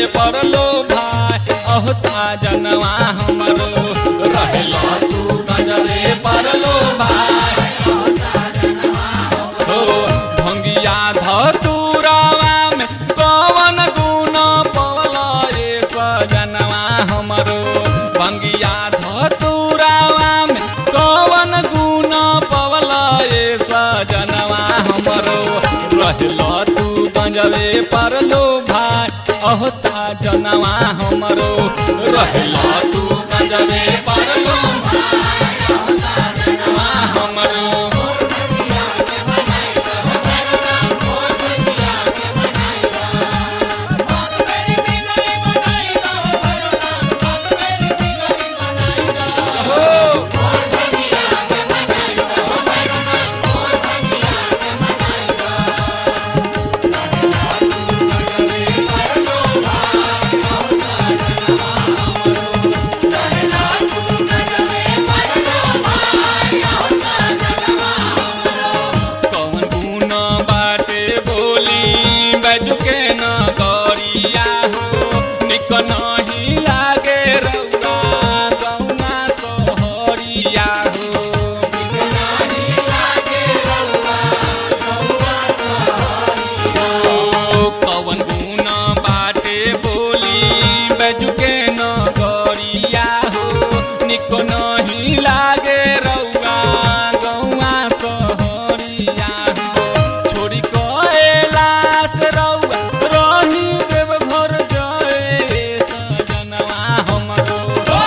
परलो भाई अहो साजनवा हमरो रहेला तू गजबे परलो भाई हो भंगिया धतुरावा में कवन गुण पवल ए सजनवा हमरो भंगिया धतुरावा में कवन गुण पवल ए सजनवा हमरो रहल तू गंजवे परलो भाई अहो सजनवा हमरो रहल तू गंजवे परलो भाई अहो सजनवा हमरो कौन गुण बाटे बोली बजुके न गरिया हो निक नहीं लागे रौरा गौना सोहरिया हो ओ, कौन गुण बाटे बोली बजुके न गरिया हो निक नहीं लागे रौआ गौआ सोहरिया हो छोड़ी कैलाश रौआ रही देव घर जय सजनवा हमरो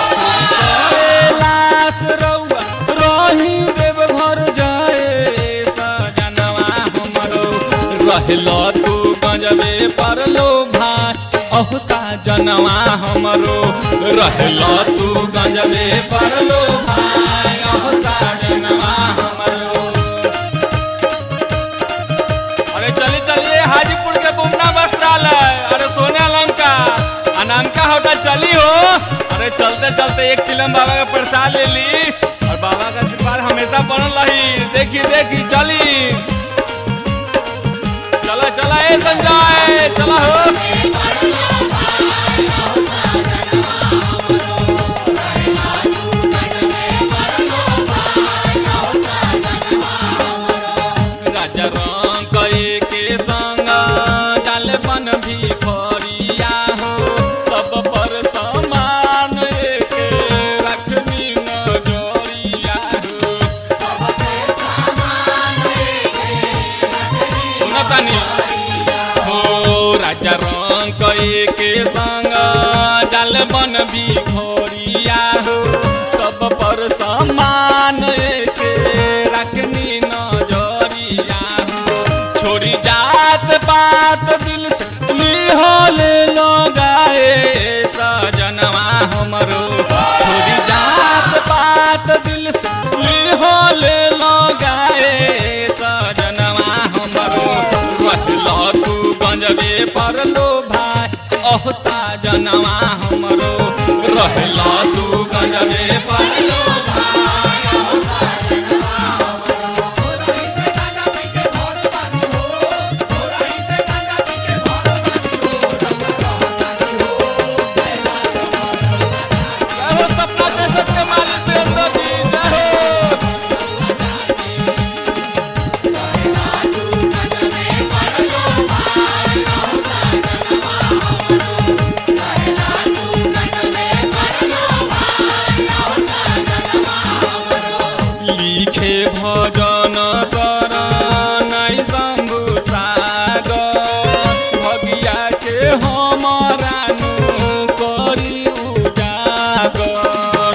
कैलाश रौआ रही देव घर जय सजनवा हमरो रहल तू गंजबे परलो भाई अहो साजनवा हमरो रहल तू गंजबे परलो भाई अहो साजनवा हमरो अरे चलिए चलिए हाजीपुर के बुमना वस्त्रालय अरे सोने लंका अनामका होटल चली हो अरे चलते चलते एक चिलम बाबा का प्रसाद ले ली और बाबा का आशीर्वाद हमेशा बनल रही देखी देखी चली चला चला ए संजय चला हो राजा रंग के संग डाल बन भी फरिया हो सब पर समान एक रखनी नजरिया हो सुनतानी हो राजा रंग के संग डाल बन भी घोरिया हो सब पर समान एक रखनी नजरिया हो छोड़ी जात पात दिल से लिहोले लगाए सजनवा हमरो छोड़ी जात पात दिल से लिहोले लगाए सजनवा हमरो रहल तू गंजबे परलो भाई अहो साजनवा हमरो रहल तू गंजबे परलो भाई अहो जय हो सपना के सबके मालिक देवता जी जय हो लिखे भजन शरण शंभु सागर भगिया के हमारा नु करी उजागर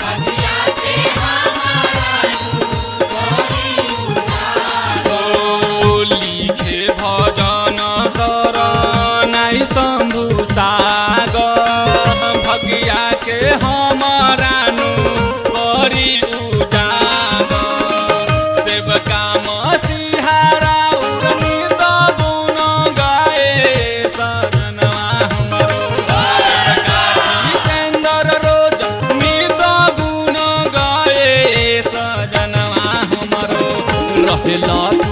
ओ लिखे भजन शरण शंभु सागर भगिया के हमारा नु करी उजागर सेवका मसीहारा उड़नी तो गुण गाए सजनवा हमरो सेवका जितेंद्र रोज नित गुण गाए सजनवा हमरो रहल